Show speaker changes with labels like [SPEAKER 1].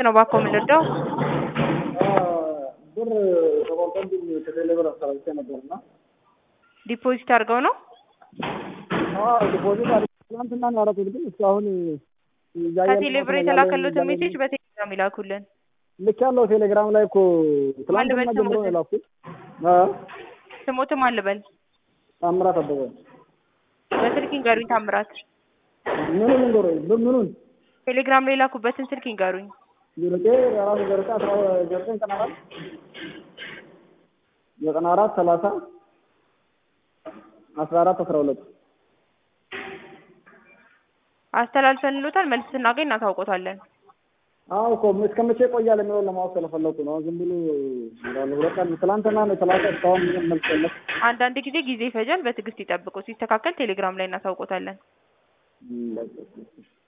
[SPEAKER 1] ነው ባኮ የምንረዳው?
[SPEAKER 2] ብር ተቆርጦብኝ ከቴሌ ብር አስተላልፌ ነበርና
[SPEAKER 1] ዲፖዚት አድርገው ነው?
[SPEAKER 2] ዲፖዚት አድርጌ ትናንትና ነው ያደረኩት፣ ግን እስካሁን እያየን
[SPEAKER 1] ከቴሌ ብር የተላከሉትን ሜሴጅ በቴሌግራም ይላኩልን።
[SPEAKER 2] ልክ ያለው ቴሌግራም ላይ እኮ ትናንትና
[SPEAKER 1] ልበል
[SPEAKER 2] ጀምሮ ነው
[SPEAKER 1] ስሙትን?
[SPEAKER 2] የላኩት።
[SPEAKER 1] ስሞትም አልበል
[SPEAKER 2] ታምራት አበበ
[SPEAKER 1] በስልክ ይንገሩኝ። ታምራት
[SPEAKER 2] ምኑን ንገሮኝ ምኑን
[SPEAKER 1] ቴሌግራም ላይ የላኩበትን ስልክ ይንገሩኝ።
[SPEAKER 2] ዜሮቄ የራሱ ዘርቃ አስራ ዘጠኝ ዘጠና አራት ዘጠና አራት ሰላሳ አስራ አራት አስራ ሁለት
[SPEAKER 1] አስተላልፈን እንሎታል። መልስ ስናገኝ እናታውቆታለን።
[SPEAKER 2] አዎ እኮ እስከ መቼ ይቆያል የሚለውን ለማወቅ ስለፈለኩ ነው። ዝም ብሎ ይላሉ። ሁለት ቀን ትላንትና ነው የተላከ እስካሁን ምንም መልስ የለም።
[SPEAKER 1] አንዳንድ ጊዜ ጊዜ ይፈጃል። በትዕግስት ይጠብቁ። ሲስተካከል ቴሌግራም ላይ እናታውቆታለን።
[SPEAKER 2] እም፣ በቃ